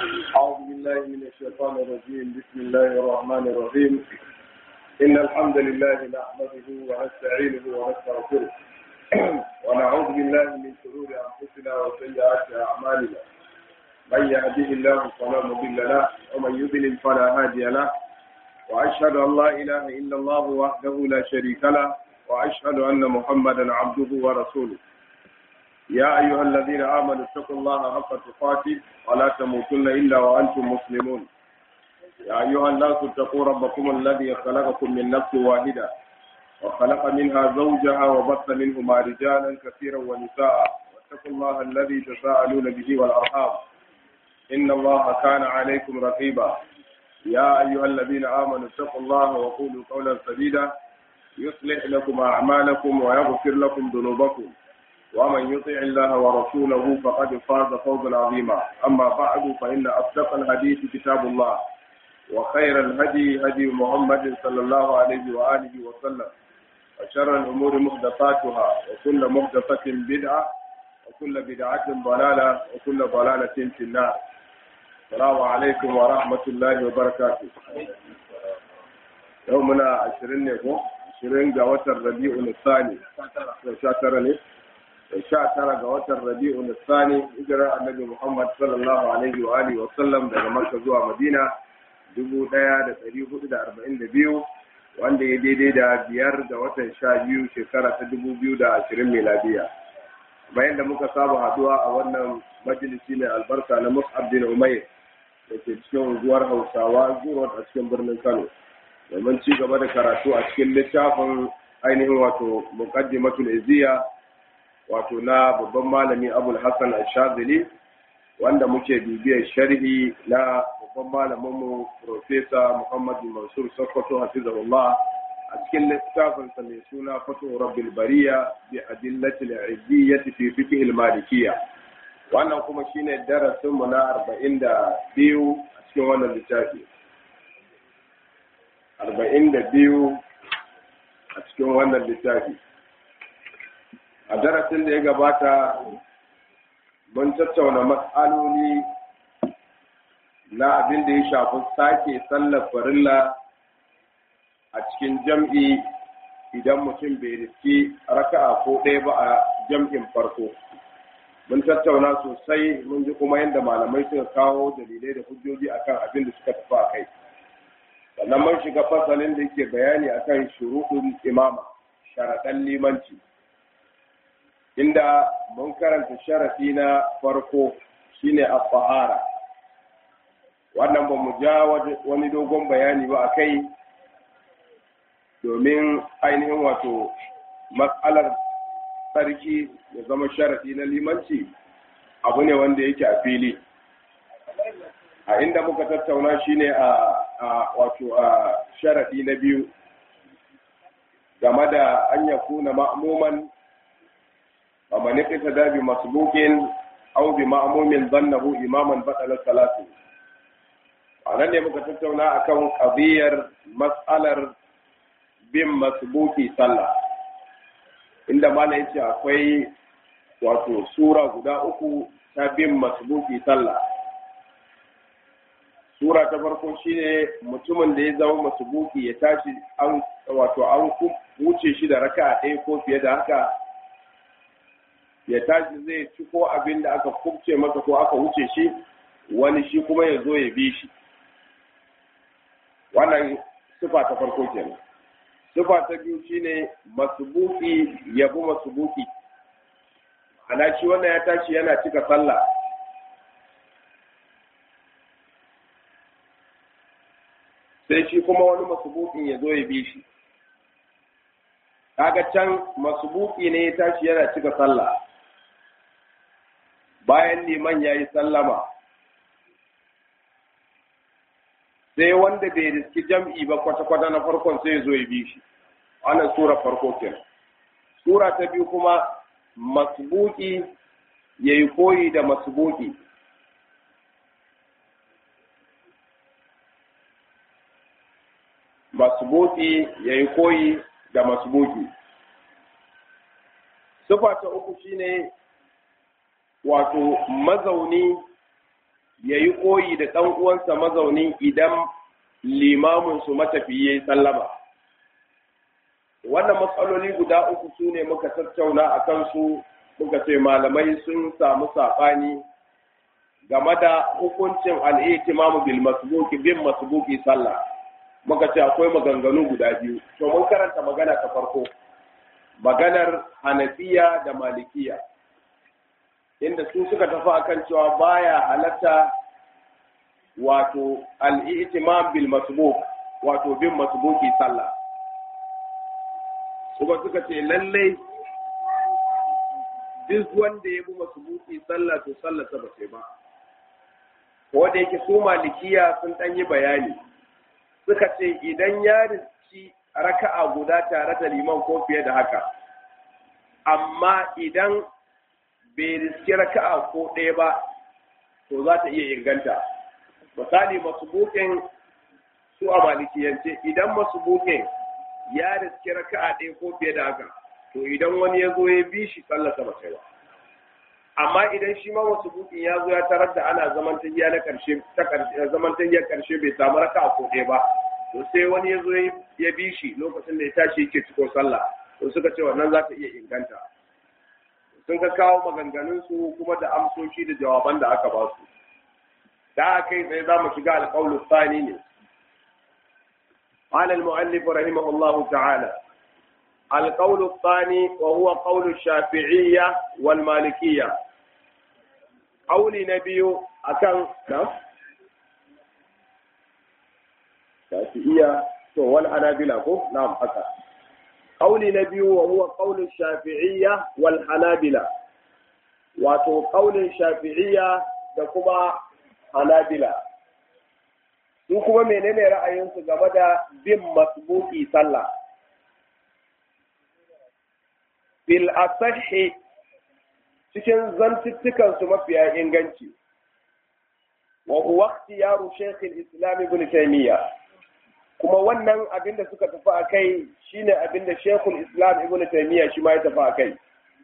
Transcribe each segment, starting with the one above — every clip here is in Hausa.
أعوذ بالله من الشيطان الرجيم بسم الله الرحمن الرحيم إن الحمد لله نحمده ونستعينه ونستغفره ونعوذ بالله من شرور أنفسنا وسيئات أعمالنا من يهده الله فلا مضل له ومن يضلل فلا هادي له وأشهد أن لا إله إلا الله وحده لا شريك له وأشهد أن محمدا عبده ورسوله يا أيها الذين آمنوا اتقوا الله حق تقاته ولا تموتن إلا وأنتم مسلمون يا أيها الناس اتقوا ربكم الذي خلقكم من نفس واحدة وخلق منها زوجها وبث منهما رجالا كثيرا ونساء واتقوا الله الذي تساءلون به والأرحام إن الله كان عليكم رقيبا يا أيها الذين آمنوا اتقوا الله وقولوا قولا سديدا يصلح لكم أعمالكم ويغفر لكم ذنوبكم ومن يطع الله ورسوله فقد فاز فوزا عظيما أما بعد فإن أصدق الحديث كتاب الله وخير الهدي هدي محمد صلى الله عليه وآله وسلم وشر الأمور محدثاتها وكل محدثة بدعة وكل بدعة ضلالة وكل ضلالة في النار السلام عليكم ورحمة الله وبركاته يومنا عشرين نيكو عشرين جوات الربيع الثاني شاتر ne sha tara ga watan rabi'u nisani hijirar annabi muhammad sallallahu alaihi wa alihi wa sallam daga makka zuwa madina dubu daya da dari hudu da arba'in da biyu wanda ya daidai da biyar ga watan sha biyu shekara ta dubu biyu da ashirin miladiya bayan da muka saba haduwa a wannan majalisi mai albarka na mus'ab bin umair da ke cikin unguwar hausawa zuwa a cikin birnin kano domin ci gaba da karatu a cikin littafin ainihin wato muqaddimatul iziya wato na babban malami abul hassan ashazili wanda muke bibiyar sharhi na babban malaminmu profesa muhammad mansur sokoto hafizahullah a cikin littafinsa mai suna fato rabbil bariya bi adillatil izziyyati fi fiqh al malikiyya wannan kuma shine darasin mu na 42 a cikin wannan littafi 42 a cikin wannan littafi a darasin da ya gabata mun tattauna matsaloli na abin da ya shafi sake sallar farilla a cikin jam'i idan mutum bai riski raka'a ko ɗaya ba a jam'in farko mun tattauna sosai mun ji kuma yadda malamai suka kawo dalilai da hujjoji akan abin da suka tafi a kai sannan mun shiga fasalin da yake bayani akan shuruɗin imama sharaɗan limanci inda mun karanta sharafi na farko shine al-fahara wannan ba mu ja wani dogon bayani ba a kai domin ainihin wato matsalar sarki ya zama sharafi na limanci abu ne wanda yake a fili a inda muka tattauna shine a wato a sharafi na biyu game da an yakuna ma'muman ومن اقتدى بمسبوق أو بمأموم ظنه إماما بطل صلاته anan ne muka tattauna akan ƙabiyar matsalar bin masbuki sallah inda mana yace akwai wato sura guda uku ta bin masbuki sallah sura ta farko shine mutumin da ya zama masbuki ya tashi an wato an wuce shi da raka'a ɗaya ko fiye da haka ya tashi zai ci ko abin da aka kubce masa ko aka wuce shi wani shi kuma ya zo ya bi shi wannan sifa ta farko kenan sifa ta biyu shine masubuki ya bi masubuki ana shi wannan ya tashi yana cika sallah sai shi kuma wani masubukin ya zo ya bi shi kaga can masubuki ne ya tashi yana cika sallah bayan liman ya yi sallama sai wanda bai riski jam'i ba kwata-kwata na farkon sai zo ya bi shi wannan sura farko kenan sura ta biyu kuma masbuki ya yi koyi da masbuki masbuki ya yi koyi da masbuki sufa ta uku shine wato mazauni ya yi koyi da ɗan uwansa mazauni idan limamin su matafiye ya sallama wannan matsaloli guda uku su ne muka tattauna a kansu muka ce malamai sun samu saɓani game da hukuncin al'itimamu bil masbuki bin masbuki sallah muka ce akwai maganganu guda biyu to mun karanta magana ta farko maganar hanafiya da malikiya inda su suka tafi akan cewa baya halatta wato al'itimam bil masbuk wato bin masbuki sallah kuma suka ce lallai duk wanda ya bi masbuki sallah to sallah ta ba sai ba ko da yake su malikiya sun ɗan yi bayani suka ce idan ya riski raka'a guda tare da liman ko fiye da haka amma idan bai riski raka'a ko ɗaya ba to za ta iya inganta misali masubukin su a malikiyance idan masubukin ya riski raka'a ɗaya ko fiye da haka to idan wani ya zo ya bi shi tsallasa ba sai ba amma idan shi ma wasu bukin ya zo ya tarar da ana zaman tahiya na karshe ta zaman tahiyar karshe bai samu raka ko ɗaya ba to sai wani ya zo ya bi shi lokacin da ya tashi yake ciko sallah to suka ce wannan za ta iya inganta sun ka kawo maganganun su kuma da amsoshi da jawaban da aka ba su da kai tsaye za mu shiga alƙawlu tsani ne قال المؤلف رحمه الله تعالى القول الثاني وهو قول الشافعية والمالكية قول نبي أكن نعم شافعية والحنابلة نعم أكن قول نبي وهو قول الشافعية والحنابلة wato ƙaunin shafi'iyya da kuma hanabila su kuma menene ra'ayinsu game da bin masbuki sallah bil asahi cikin zantuttukan su mafiya inganci wa huwa ikhtiyaru shaykh al-islam ibn taymiya kuma wannan abinda suka tafi akai shine abinda shaykh al-islam ibn taymiya shi ma ya tafi akai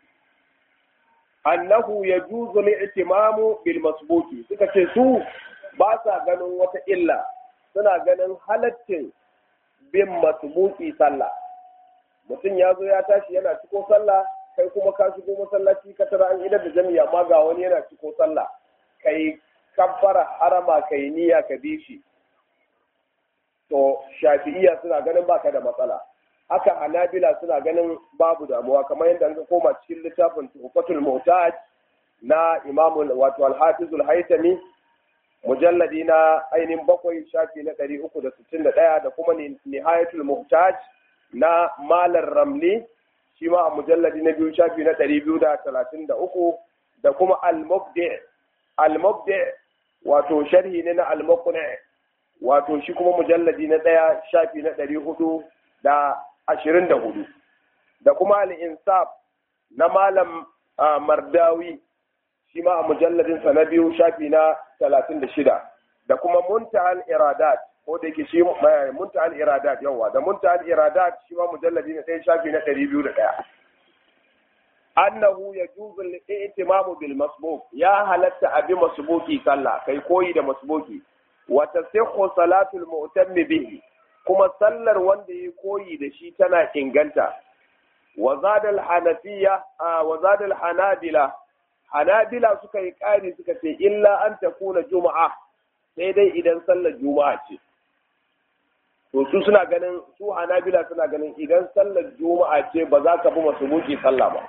annahu yajuzu al-i'timamu bil masbuki suka ce su ba sa ganin wata illa suna ganin halaccin bin masbuki sallah mutum ya zo ya tashi yana ciko sallah kai kuma ka shigo masallaci ka tara an idar da jami'a amma ga wani yana ciko sallah kai kabbara harama kai niyya ka bi shi to shafi'iyya suna ganin baka da matsala haka hanabila suna ganin babu damuwa kamar yadda an koma cikin littafin tuhfatul muhtaj na imamu wato al-hafizul haytami mujalladi na ainihin bakwai shafi na ɗari uku da sittin da ɗaya da kuma nihayatul muhtaj na malar ramli shi ma a mujalladi na biyu shafi na ɗari biyu da talatin da uku da kuma al-mubdi al-mubdi wato sharhi ne na al-muqni wato shi kuma mujalladi na ɗaya shafi na ɗari hudu da ashirin da hudu da kuma al-insaf na malam mardawi shi ma a mujalladinsa na biyu shafi na talatin da shida da kuma muntahal iradat ko da yake shi muntahal iradat yawa da muntahal iradat shi ma mujalladi na ɗaya shafi na ɗari biyu da ɗaya annahu yajuzu al-i'timamu bil masbuk ya halatta abi masbuki sallah kai koyi da masbuki wa tasihhu salatul mu'tammi bihi kuma sallar wanda ya koyi da shi tana inganta wa zada al-hanafiya wa zada al-hanabila hanabila suka yi ƙari suka ce illa an takuna juma'a sai dai idan sallar juma'a ce to su suna ganin su hanabila suna ganin idan sallar juma'a ce ba za ka bi masu buki sallah ba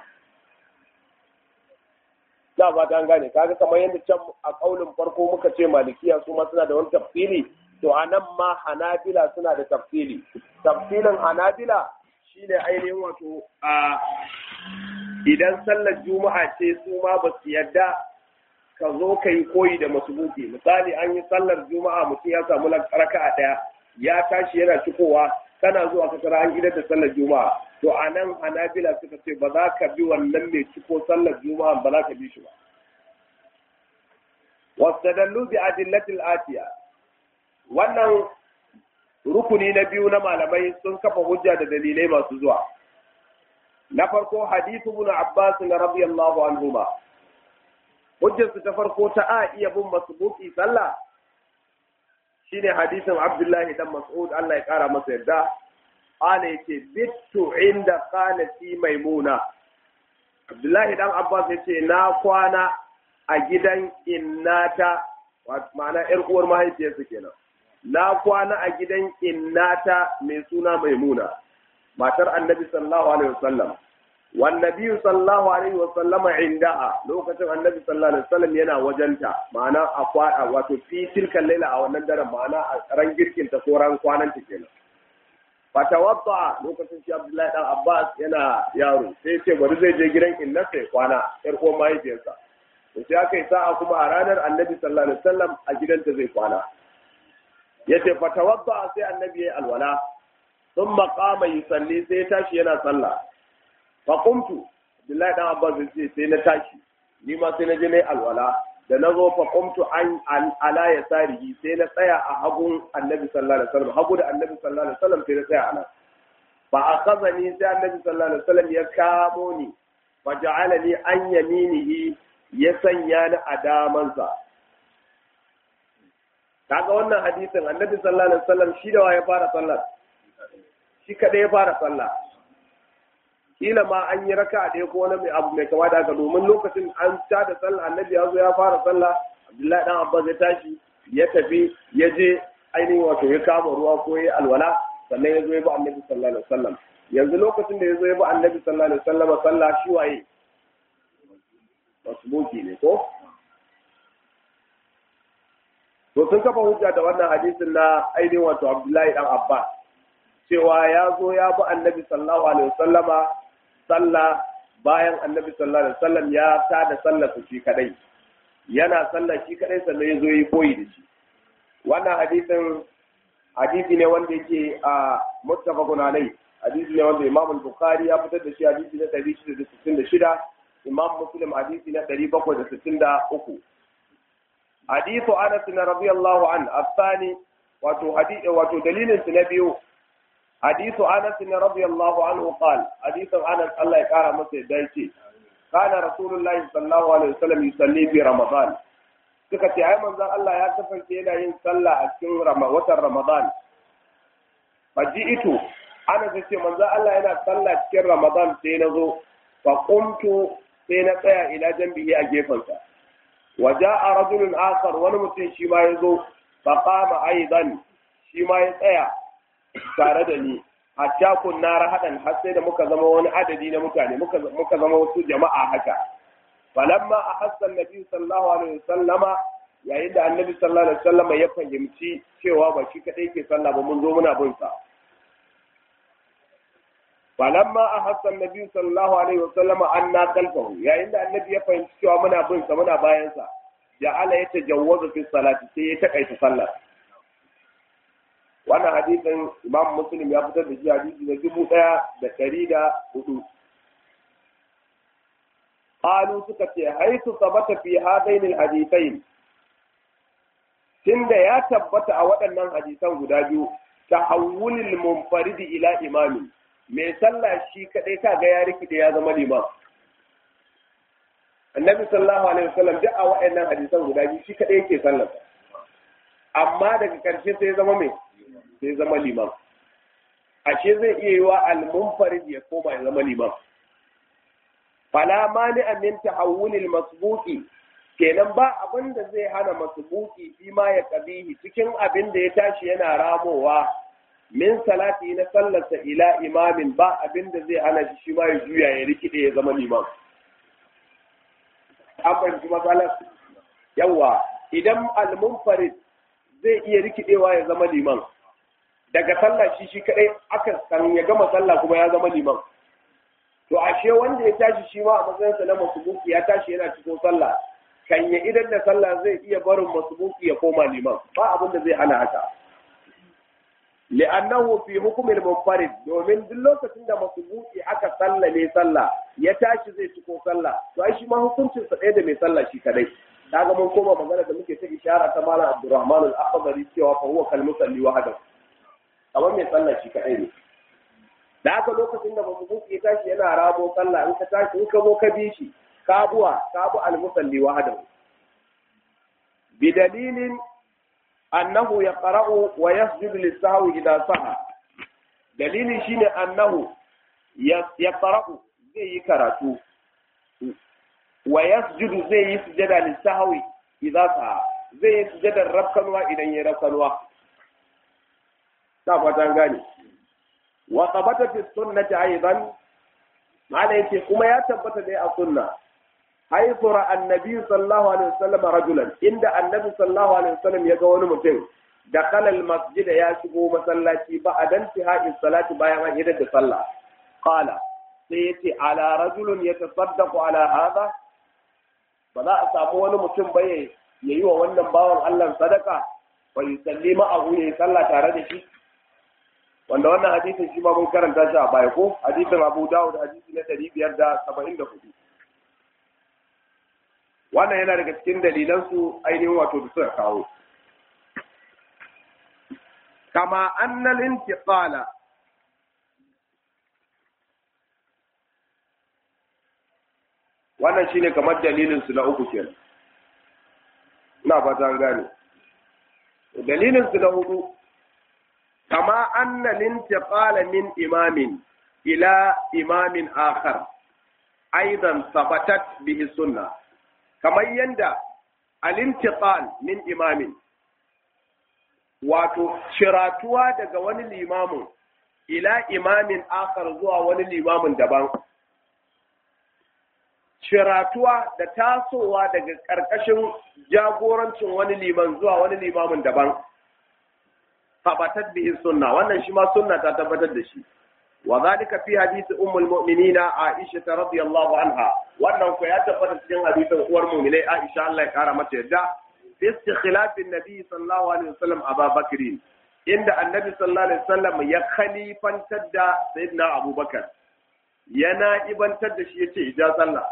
na ba ta gane kaga kamar yadda can a kaulin farko muka ce malikiya su ma suna da wani tafsiri to a nan ma hanabila suna da tafsiri tafsirin hanabila shine ainihin wato a idan sallar juma'a ce su ma ba su yadda ka zo ka yi koyi da masubuki misali an yi sallar juma'a mutum ya samu raka'a ɗaya ya tashi yana cikowa kana zuwa ka tara an idar da sallar juma'a to a nan hanabila suka ce ba za ka bi wannan mai ciko sallar juma'a ba za ka bi shi ba wastadallu bi adillatil atiya wannan rukuni na biyu na malamai sun kafa hujja da dalilai masu zuwa na farko hadithu ibn abbas radiyallahu anhuma hujjarsu ta farko ta a iya bin masbuki sallah shine hadisin Abdullahi dan Mas'ud Allah ya kara masa yarda ana yake bittu inda qanati maimuna Abdullahi dan Abbas yace na kwana a gidan innata ma'ana yar uwar mahaifiyarsa kenan na kwana a gidan innata mai suna maimuna matar annabi sallallahu alaihi wasallam wan nabi sallallahu alaihi wasallama indaha lokacin annabi sallallahu alaihi wasallam yana wajenta ma'ana a kwada wato fi tilkan laila a wannan daren ma'ana a ran girkin ta ko ran kwanan ta kenan fatawadda lokacin shi Abdullahi dan Abbas yana yaro sai ce bari zai je gidan innarsa ya kwana yar uwar mahaifiyarsa to sai aka yi sa'a kuma a ranar annabi sallallahu alaihi wasallam a gidanta zai kwana yace fatawadda sai annabi ya alwala thumma qama yusalli sai ya tashi yana sallah fa qumtu Abdullahi dan Abbas sai sai na tashi ni ma sai na je nayi alwala da na zo fa qumtu an ala yasarihi sai na tsaya a hagun annabi sallallahu alaihi wasallam hagu da annabi sallallahu alaihi wasallam sai na tsaya ana fa akhazani sai annabi sallallahu alaihi wasallam ya kamo ni fa ja'alani an yaminihi ya sanya ni a damansa kaga wannan hadisin annabi sallallahu alaihi wasallam shi da wa ya fara sallar shi kadai ya fara sallah kila ma an yi raka ɗaya ko wani abu mai kama da haka domin lokacin an ta da sallah annabi ya zo ya fara sallah abdullahi dan abbas ya tashi ya tafi ya je ainihin wato ya kama ruwa ko ya alwala sannan ya zo ya bi annabi sallallahu alaihi wasallam yanzu lokacin da ya zo ya bi annabi sallallahu alaihi wasallam sallah shi waye masbuki ne ko to sun kafa hujja da wannan hadisin na ainihin wato abdullahi dan abbas cewa ya zo ya bi annabi sallallahu alaihi wasallama sallah bayan annabi sallallahu alaihi wasallam ya tada sallar su shi kadai yana sallah shi kadai sannan ya zo yi koyi da shi wannan hadisin hadisi ne wanda yake a muttafaqun alai hadisi ne wanda imam al-bukhari ya fitar da shi hadisi na 666 imam muslim hadisi na 763 hadithu anas radiyallahu an الثاني wato hadisi wato dalilin su na biyu حديث انس رضي الله عنه قال حديث انس الله يقرا masa yadda yake kana rasulullahi sallallahu alaihi wasallam yusalli fi ramadan suka ce ai manzon Allah ya kasance yana yin sallah a cikin watan ramadan faji'tu ana ce manzon Allah yana sallah cikin ramadan sai na zo fa qumtu sai na tsaya ila jambihi a gefensa wa ja'a rajulun akhar wani mutum shi ma ya zo fa qama aidan shi ma ya tsaya tare da ni hatta kunna rahadan har sai da muka zama wani adadi na mutane muka muka zama wasu jama'a haka falamma ahassa annabi sallallahu alaihi wasallama yayin da annabi sallallahu alaihi wasallama ya fahimci cewa ba shi kadai ke sallah ba mun zo muna bin sa falamma ahassa annabi sallallahu alaihi wasallama anna qalbahu yayin da annabi ya fahimci cewa muna bin sa muna bayan sa ja'ala yatajawwazu fi salati sai ya takaita sallah wannan hadisin imam muslim ya fitar da shi hadisi na dubu ɗaya da ɗari da hudu qalu suka ce haitu sabata fi hadain alhadithain tunda ya tabbata a waɗannan hadisan guda biyu tahawulil munfarid ila imami mai sallah shi kadai kaga ya rikide ya zama liman annabi sallallahu alaihi wasallam duk a waɗannan hadisan guda biyu shi kadai yake sallar amma daga ƙarshe sai zama mai sai zama liman ashe zai iya yi wa al-munfarid ya koma ya zama liman fala mani min tahawulil masbuqi kenan ba abin da zai hana masbuqi fi ma ya kabihi cikin abin da ya tashi yana ramowa min salati na sallarsa ila imamin ba abin da zai hana shi shi ma ya juya ya rikide ya zama liman an fahimci matsalar yawa idan al-munfarid zai iya rikidewa ya zama liman daga sallah shi shi kadai aka san ya gama sallah kuma ya zama liman to ashe wanda ya tashi shi ma a matsayinsa na masubuki ya tashi yana cikin sallah kan ya idan da sallah zai iya barin masubuki ya koma liman ba abin da zai hana haka li'annahu fi hukmil munfarid domin duk lokacin da masubuki aka sallame sallah ya tashi zai ciko sallah to ai shi ma hukuncin sa ɗaya da mai sallah shi kadai kaga mun koma magana da muke ta ishara ta malam Abdurrahman al-Akhdari cewa fa huwa kal musalli wahdahu kamar mai sallah shi kadai ne da haka lokacin da masubuki ya tashi yana rabo sallah in ka tashi in ka zo ka bi shi ka buwa ka bu al-musalli wahdahu bidalilin annahu yaqra'u wa yasjudu lis-sahwi idha saha dalili shine annahu yaqra'u zai yi karatu wa yasjudu zai yi sujada lis-sahwi idza saha zai yi sujadar rafkanwa idan ya rafkanwa ta fatan gane wa qabata fi sunnati aidan mala yace kuma ya tabbata dai a sunna haythu ra annabi sallallahu alaihi wasallam rajulan inda annabi sallallahu alaihi wasallam ya ga wani mutum da kalal masjid ya shigo masallaci ba a dan tihai salati bayan an idar da sallah qala sai yace ala rajulun yatasaddaqu ala hada ba za a samu wani mutum ba ya yi wa wannan bawan Allah sadaka fa yusalli ma'ahu ya yi sallah tare da shi wanda wannan hadisin shi ma mun karanta shi a baya ko hadisin Abu Dawud hadisi na 574 wannan yana daga cikin dalilan su ainihin wato da suka kawo kama annal intiqala wannan shine kamar dalilin su na uku kenan ina fata an gane dalilin su na hudu kama anna lintiqala min imamin ila imamin akhar aidan sabatat bihi sunna kamar yanda alintiqal min imamin wato shiratuwa daga wani limamin ila imamin akhar zuwa wani limamin daban shiratuwa da tasowa daga ƙarƙashin jagorancin wani liman zuwa wani limamin daban tabbatar bihi sunna wannan shi ma sunna ta tabbatar da shi wa zalika fi hadisi ummul mu'minina aisha radiyallahu anha wannan ko ya tabbata cikin hadisin uwar mu'minai aisha Allah ya kara mata yadda fi istikhlafin nabi sallallahu alaihi wasallam aba bakrin inda annabi sallallahu alaihi wasallam ya khalifantar da sayyidina abubakar yana ibantar da shi yace ija sallah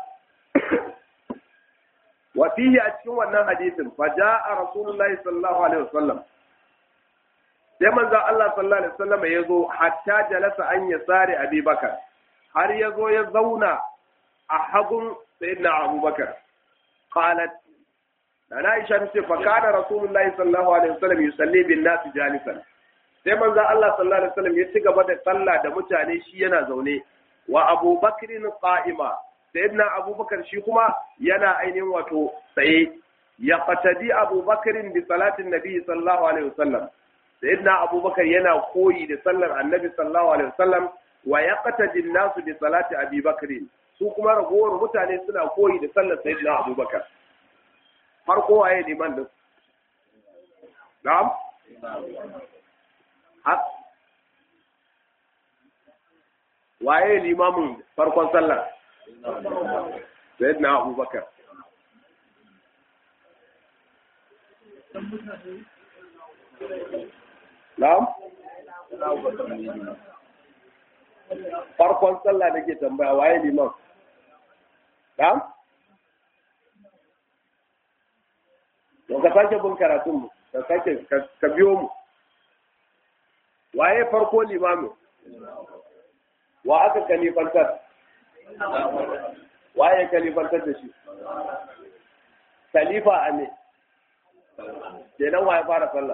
wa fihi a cikin wannan hadisin fa jaa rasulullahi sallallahu alaihi wasallam sai manzo Allah sallallahu alaihi wasallam ya zo hatta jalasa an yasari Abi Bakar har ya zo ya zauna a hagun sayyidina Abu Bakar qalat Nana Aisha ta ce fa kana rasulullahi sallallahu alaihi wasallam yusalli bin nas jalisan sai manzo Allah sallallahu alaihi wasallam ya ci gaba da sallah da mutane shi yana zaune wa Abu Bakrin qa'ima sayyidina abubakar shi kuma yana ainihin wato tsaye ya fatadi abubakarin bi salatin nabi sallallahu alaihi wasallam sayyidina abubakar yana koyi da sallar annabi sallallahu alaihi wasallam wa yaqtadi nasu bi salati abi bakrin su kuma ragowar mutane suna koyi da sallar sayyidina abubakar farko waye liman din na'am waye limamin farkon sallar sayyidina abubakar na'am farkon sallah nake tambaya waye liman na'am to ka sake bin karatun mu ka sake ka biyo mu waye farko limamin wa aka kalifantar waye kalifantar da shi khalifa a ne kenan waye fara sallah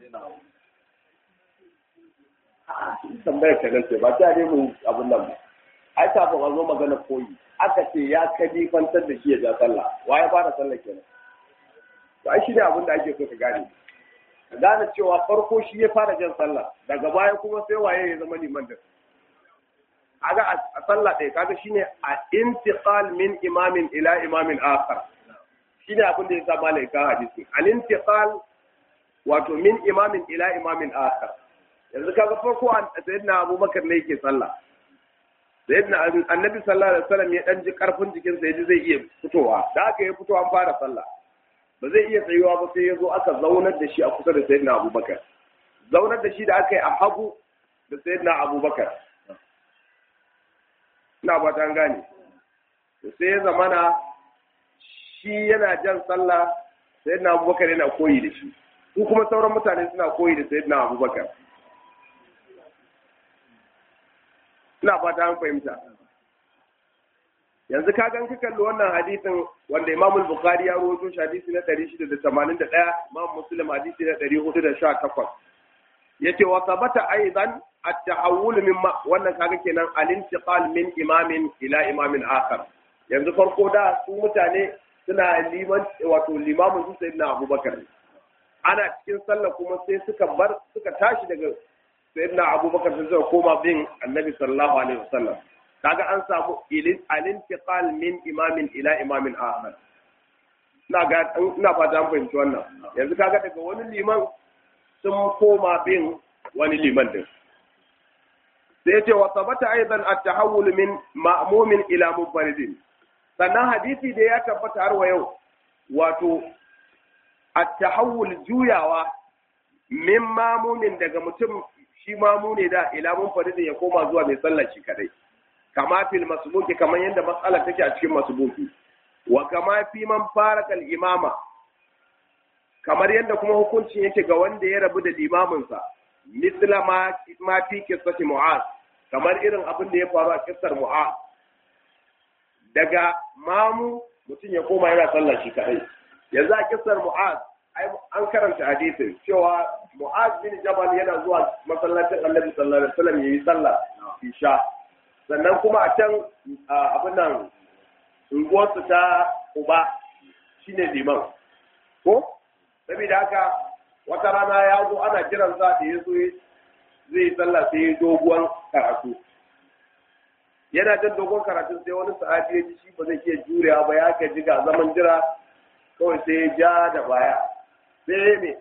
tambayar ka nan ce ba ta ne mu abun nan ba ai kafin a zo magana koyi aka ce ya kalifantar da shi ya ja sallah waye fara sallah kenan to ai shi ne abin da ake so ka gane ka gane cewa farko shi ya fara jan sallah daga baya kuma sai waye ya zama liman da kaga a sallah ɗaya kaga shine a intiqal min imamin ila imamin akhar shine abin da ya sa malai ka hadisi al intiqal wato min imamin ila imamin akhar yanzu kaga farko sayyidina abubakar ne yake sallah sayyidina annabi sallallahu alaihi wasallam ya dan ji karfin jikin sa yaji zai iya fitowa da aka yi fitowa an fara sallah ba zai iya tsayuwa ba sai ya zo aka zaunar da shi a kusa da sayyidina abubakar zaunar da shi da aka yi a hagu da sayyidina abubakar ina ba ta gane sai ya zamana shi yana jan sallah sayyidina abubakar yana koyi da shi su kuma sauran mutane suna koyi da sayyidina abubakar ina fata an fahimta yanzu ka gan ka kalli wannan hadisin wanda Imam Bukhari ya rawaito shi hadisi na 681 Imam Muslim hadisi na 418 yace wa sabata aidan at-tahawul min wannan kaga kenan al-intiqal min imamin ila imamin akhar yanzu farko da su mutane suna liman wato limamin su sayyidina Abubakar ana cikin sallah kuma sai suka bar suka tashi daga sayyidina Abubakar sai suka koma bin Annabi sallallahu alaihi wasallam kaga an samu al-intiqal min imamin ila imamin akhar ina ga ina fata an fahimci wannan yanzu kaga daga wani liman sun koma bin wani liman din sai yace wa sabata aidan at-tahawul min ma'mumin ila munfaridin sannan hadisi da ya tabbata har wa yau wato at-tahawul juyawa min mamumin daga mutum shi mamu ne da ila munfaridin ya koma zuwa mai sallar shi kadai kama fil masbuki kamar yadda matsala take a cikin masbuki wa kama fi man faraka al-imama kamar yadda kuma hukuncin yake ga wanda ya rabu da limaminsa misla ma ma fi qissati mu'az kamar irin abin da ya faru a kissar mu'az daga mamu mutum ya koma yana sallah shi kadai yanzu a kissar mu'az an karanta hadisin cewa mu'az bin jabal yana zuwa masallacin annabi sallallahu alaihi wasallam yayi sallah isha sannan kuma a can abin nan unguwarsu ta uba shine liman ko saboda haka wata rana ya zo ana kiran sa da ya zo zai sallah sai doguwan karatu yana jan dogon karatu sai wani sahabi ya ji shi ba zai iya jurewa ba ya gaji ga zaman jira kawai sai ya ja da baya sai me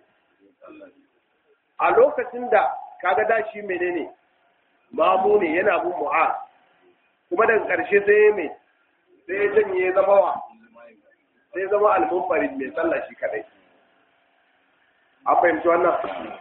a lokacin da kaga da shi menene mamu ne yana bin mu'a kuma daga ƙarshe sai ya me sai ya janye zama wa sai zama almunfarid mai sallah shi kadai an fahimci wannan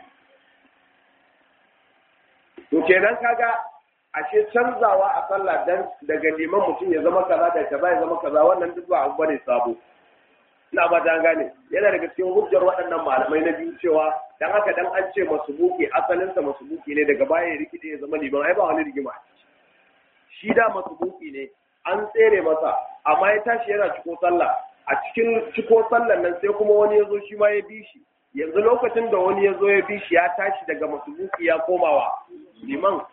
to kenan kaga ashe canzawa a sallah dan daga liman mutum ya zama kaza da kaza ya zama kaza wannan duk ba abu bane sabo ina ba ta gane yana daga cikin hujjar waɗannan malamai na biyu cewa dan haka dan an ce masubuki asalinsa masubuki ne daga baya ya rikide ya zama liman ai ba wani rigima shi da masubuki ne an tsere masa amma ya tashi yana ciko sallah a cikin ciko sallan nan sai kuma wani ya zo shi ma ya bi shi yanzu lokacin da wani ya zo ya bi shi ya tashi daga masubuki ya komawa liman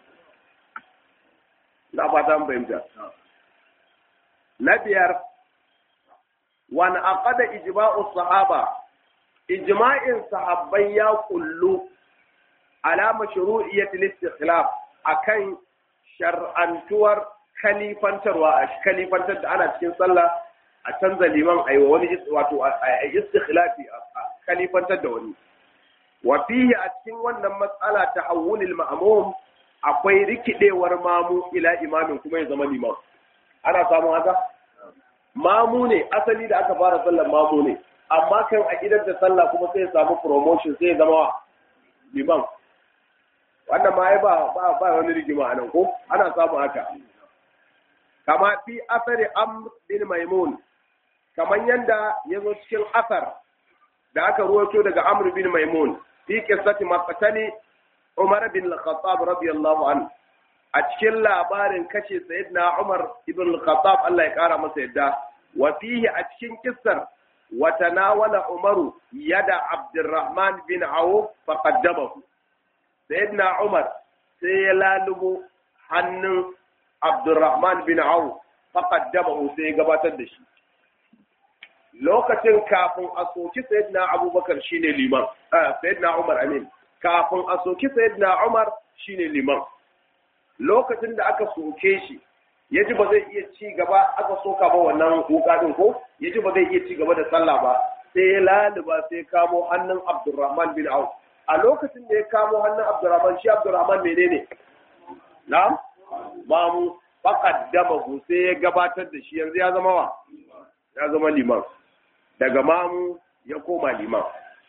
na fata an fahimta na biyar wani aqada ijma'u sahaba ijma'in sahabbai ya kullu ala mashru'iyyati istikhlaf akan shar'antuwar kalifantarwa a kalifantar da ana cikin sallah a canza liman a wani wato a istikhlafi a kalifantar da wani wa fihi a cikin wannan matsala ta hawulil ma'mum akwai rikidewar mamu ila imamin kuma ya zama liman ana samun haka mamu ne asali da aka fara sallar mamu ne amma kan a gidan da sallah kuma sai ya samu promotion sai ya zama liman wannan ma ba ba ba wani rigima anan ko ana samu haka kama fi asari amr bin maimun kamar yanda ya zo cikin asar da aka ruwaito daga amr bin maimun fi qissati maqtali umar bin al-khattab radiyallahu anhu a cikin labarin kashe sayyidina umar ibn al-khattab Allah ya kara masa yadda wa fihi a cikin kissar wa tanawala umaru yada abdurrahman bin awf faqaddamahu sayyidina umar sai ya lalubo hannun abdurrahman bin awf faqaddamahu sai ya gabatar da shi lokacin kafin a soki sayyidina abubakar shine liman sayyidina umar amin kafin a soki sayyidina umar shine liman lokacin da aka soke shi ya ji ba zai iya ci gaba aka soka ba wannan wuka din ko ya ji ba zai iya ci gaba da sallah ba sai ya laluba sai kamo hannun abdurrahman bin auf a lokacin da ya kamo hannun abdurrahman shi abdurrahman menene na'am mamu faqaddamahu sai ya gabatar da shi yanzu ya zama wa ya zama liman daga mamu ya koma liman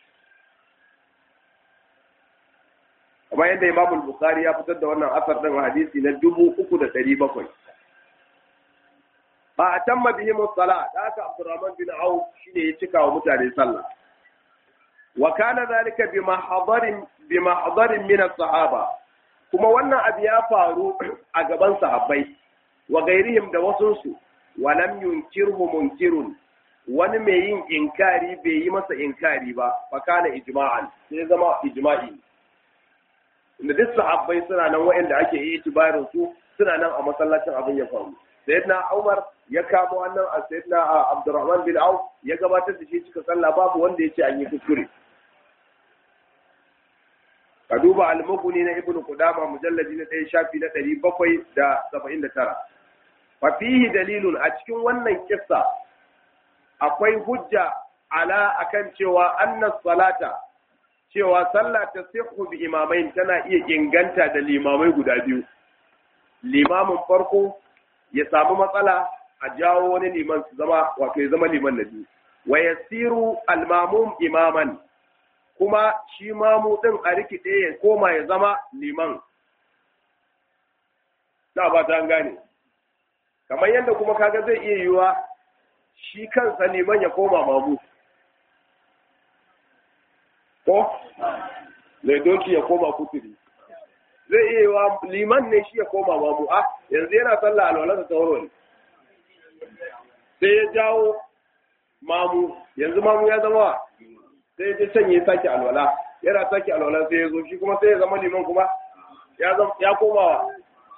kuma yadda Imam Bukhari ya fitar da wannan asar din hadisi na dubu uku da ɗari bakwai. Ba a tamma bihi musala da aka Abdurrahman bin Auf shine ya cika wa mutane sallah. Wa kana zalika bi mahdarin bi mahdarin min sahaba kuma wannan abu ya faru a gaban sahabbai wa gairihim da wasunsu wa lam yunkirhu munkirun wani mai yin inkari bai yi masa inkari ba fa kana ijma'an sai zama ijma'i inda duk sahabbai suna nan waɗanda ake yi itibarin su suna nan a masallacin abin ya faru sayyidina Umar ya kamo wannan a sayyidina Abdurrahman bin Auf ya gabatar da shi cika sallah babu wanda ya ce an yi kuskure ka duba al-mughni na ibnu qudama mujalladi na 1 shafi na 779 fa fihi dalilun a cikin wannan kissa akwai hujja ala akan cewa anna salata cewa sallah ta sihu bi imamain tana iya inganta da limamai guda biyu limamin farko ya samu matsala a jawo wani liman su zama wato ya zama liman na biyu wa yasiru al-mamum imaman kuma shi mamu ɗin a rikide ya koma ya zama liman. Na ba ta gane. Kamar yadda kuma kaga zai iya yiwa shi kansa liman ya koma mamu. Ko? Zai doki ya koma kuturi. Zai iya yiwa liman ne shi ya koma mamu. Ah, yanzu yana sallah alwalarsa ta waro ne. Sai ya jawo mamu, yanzu mamu ya zama sai ya can ya sake alwala yana sake alwala sai ya zo shi kuma sai ya zama liman kuma ya zama ya komawa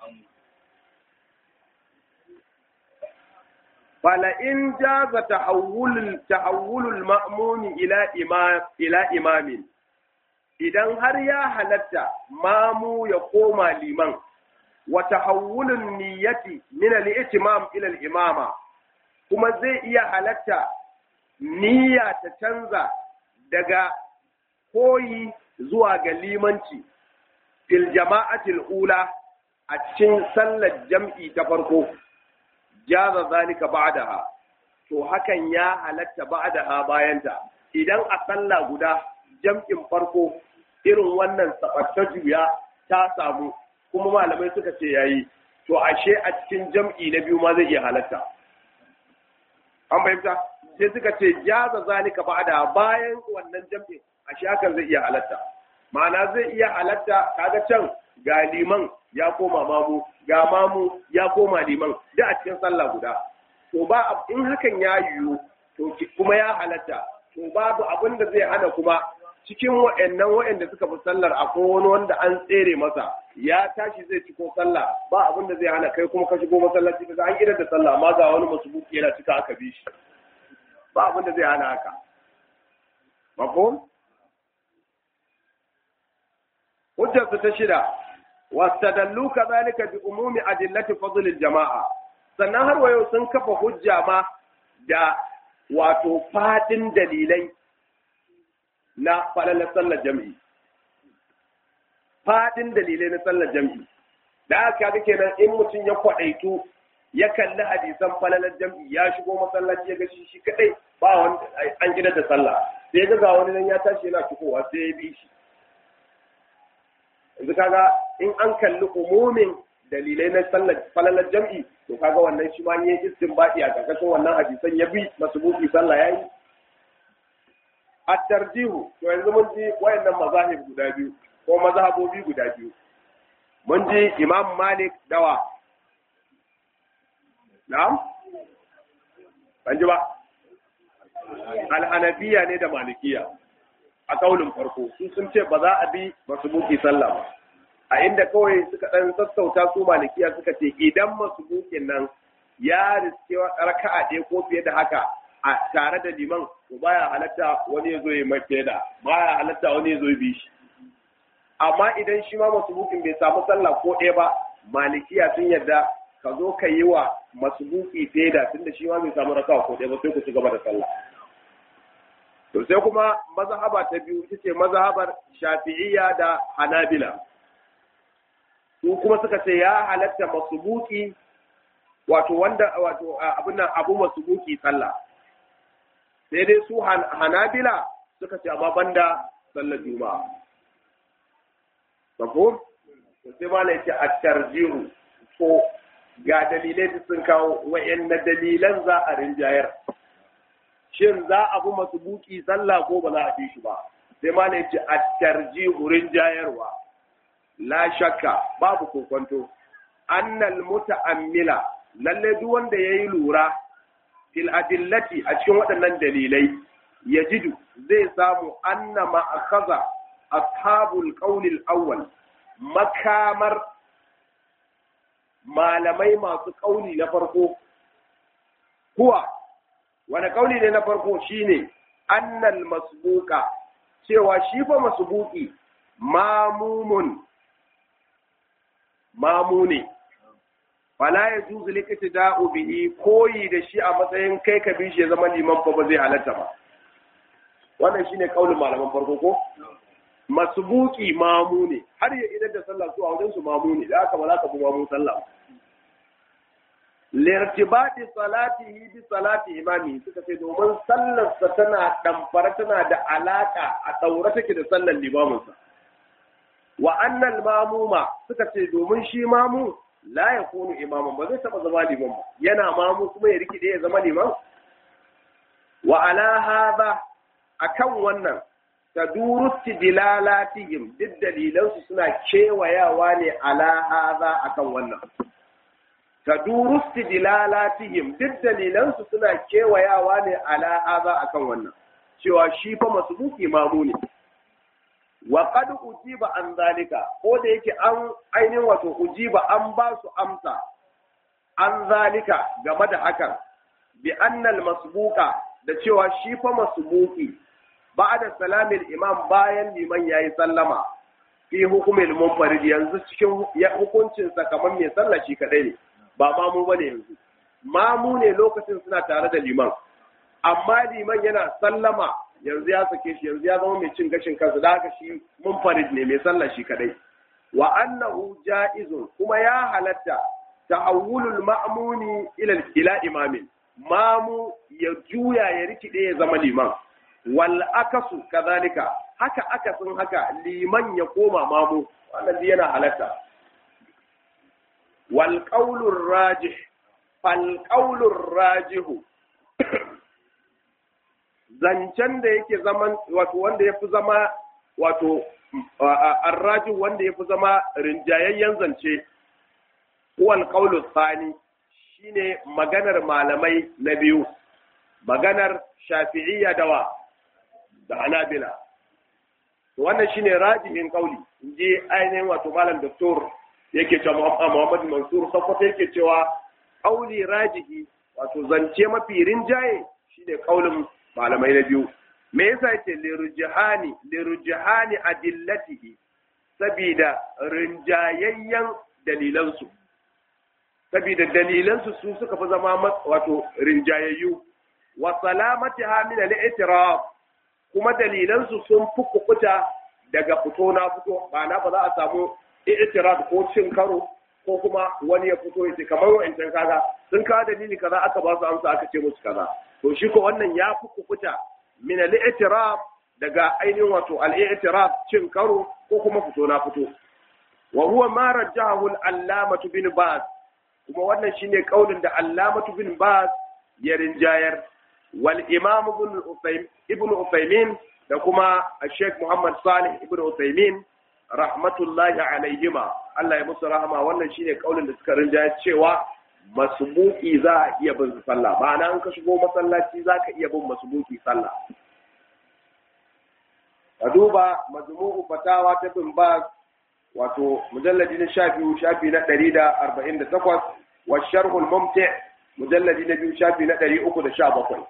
fala in jaza tahawulul tahawulul ma'muni ila imam ila imamin idan har ya halatta mamu ya koma liman wa tahawulun niyyati min al-i'timam ila al-imama kuma zai iya halatta niyya ta canza daga koyi zuwa ga limanci fil jama'atil ula a cikin sallar jam'i ta farko jaza zalika ba'daha to hakan ya halatta ba'daha bayanta idan a sallah guda jam'in farko irin wannan sabatta juya ta samu kuma malamai suka ce yayi to ashe a cikin jam'i na biyu ma zai iya halatta an fahimta sai suka ce jaza zalika ba'da bayan wannan jam'in ashe hakan zai iya halatta ma'ana zai iya halatta kaga can ga liman ya koma mamu ga mamu ya koma liman da a cikin sallah guda to ba in hakan ya yiwu to kuma ya halatta to babu abin da zai hana kuma cikin wa'annan wa'anda suka fi sallar akwai wani wanda an tsere masa ya tashi zai ciko sallah ba abin da zai hana kai kuma ka shigo masallaci kaga an idar da sallah amma ga wani masubuki yana cika aka bi shi ba abin da zai hana haka mafhum hujjar ta shida wastadallu kadhalika bi umumi adillati fadl jamaa sannan har wayo sun kafa hujja ma da wato fadin dalilai na falalar sallar jami'i fadin dalilai na sallar jami'i da aka ga kenan in mutum ya kwadaitu ya kalli hadisan falalar jami'i ya shigo masallaci ya ga shi shi kadai ba wanda an gida da sallah sai ga ga wani nan ya tashi yana cikowa sai ya bi shi yanzu kaga in an kalli umumin dalilai na sallar falalar jam'i to kaga wannan shi ma yayin istinbadi a karkashin wannan hadisan ya bi masbuki sallah yayi at-tarjihu to yanzu mun ji wayannan mazahib guda biyu ko mazhabobi guda biyu mun ji imam malik dawa na'am ban ji ba al-hanafiya ne da malikiya a kaulin farko su sun ce ba za a bi masu buki sallah ba a inda kawai suka dan sassauta su malikiya suka ce idan masu bukin nan ya riske raka'a ɗaya ko fiye da haka a tare da liman to baya halatta wani ya zo ya mai da baya halatta wani ya zo ya bi shi amma idan shi ma masu bukin bai samu sallah ko ɗaya ba malikiya sun yarda ka zo ka yi wa masu buki da tunda shi ma bai samu raka'a ko ɗaya ba sai ku ci gaba da sallah To sai kuma mazhaba ta biyu ita ce mazhabar Shafi'iyya da Hanabila. Su kuma suka ce ya halatta masubuki wato wanda wato abin nan abu masubuki sallah. Sai dai su Hanabila suka ce amma banda sallar Juma'a. Mafhum? To sai ma ne ce at-tarjihu ko ga dalilai sun kawo wa'anne dalilan za a rinjayar. shin za a bi masu buki sallah ko ba za a bi shi ba sai ma ne ce a tarji hurin jayarwa la shakka babu kokonto annal muta'ammila lalle duk wanda yayi lura fil adillati a cikin waɗannan dalilai yajidu zai samu anna ma akhadha ashabul qawl al-awwal makamar malamai masu kauli na farko kuwa wani kauli ne na farko shine annal masbuka cewa shi fa masbuki mamumun mamu ne fala ya juzu liqtida'u bihi koyi da shi a matsayin kai ka bi shi ya zama liman fa ba zai halatta ba wannan shine kaulin malaman farko ko masbuki mamu ne har ya idan da sallah su a wajen su mamu ne da haka ba za ka bi mamu sallah lirtibati salatihi bi salati imami suka ce domin sallarsa tana damfara tana da alaka a daure take da sallar limaminsa wa annal mamuma suka ce domin shi mamu la yakunu imaman ba zai taba zama liman ba yana mamu kuma ya rikide ya zama liman wa ala hadha akan wannan taduru istidlalatihim duk dalilansu suna kewayawa ne ala hadha akan wannan taduru istidlalatihim duk dalilansu suna kewayawa ne ala hadha akan wannan cewa shi fa masbuki mamu ne wa qad ujiba an zalika ko da yake an ainihin wato ujiba an ba su amsa an zalika game da hakan bi annal masbuka da cewa shi fa masbuki ba'da salamil imam bayan liman yayi sallama fi hukumil munfarid yanzu cikin hukuncin sa kamar mai sallah shi kadai ne ba mamu bane yanzu mamu ne lokacin suna tare da liman amma liman yana sallama yanzu ya sake shi yanzu ya zama mai cin gashin kansa da haka shi munfarid ne mai sallah shi kadai wa annahu ja'izun kuma ya halatta ta'awulul ma'muni ila ila imamin mamu ya juya ya rikide ya zama liman wal akasu kadhalika haka akasin haka liman ya koma mamu wannan yana halatta wal qawlur rajih fal qawlur rajihu zancen da yake zaman wato wanda ya fi zama wato arrajin wanda ya fi zama rinjayayyen zance huwal qawlu tsani shine maganar malamai na biyu maganar shafi'iyya dawa da hanabila wannan shine rajihin kauli inji ainihin wato malam doktor yake cewa Muhammad Mansur Sokoto yake cewa kauli rajihi wato zance mafi rinjaye shine kaulin malamai na biyu me yasa yace lirujhani lirujhani adillatihi sabida rinjayayyen dalilansu sabida dalilansu su suka fi zama wato rinjayayyu wa salamatiha min al-i'tiraf kuma dalilansu sun fi kukuta daga fito na fito ma'ana ba za a samu i'tiraf ko cin karo ko kuma wani ya fito ya ce kamar wa'ancan kaza sun kawo dalili kaza aka ba su amsa aka ce musu kaza to shi ko wannan ya fi kukuta min al-i'tiraf daga ainihin wato al-i'tiraf cin karo ko kuma fito na fito wa huwa ma rajjahu al-allamatu bin baz kuma wannan shine kaulin da allamatu bin baz ya rinjayar wal imam ibn ibn Uthaymin da kuma Sheikh Muhammad Salih ibn Uthaymin rahmatullahi alaihima Allah ya musu rahama wannan shine kaulin da suka rinjaya cewa masbuki za a iya bin sallah ma'ana an ka shigo masallaci za ka iya bin masbuki sallah ka duba majmu'u fatawa ta bin ba wato mujalladi na sha biyu shafi na ɗari da arba'in da takwas wa sharhul mumti mujalladi na biyu shafi na ɗari uku da sha bakwai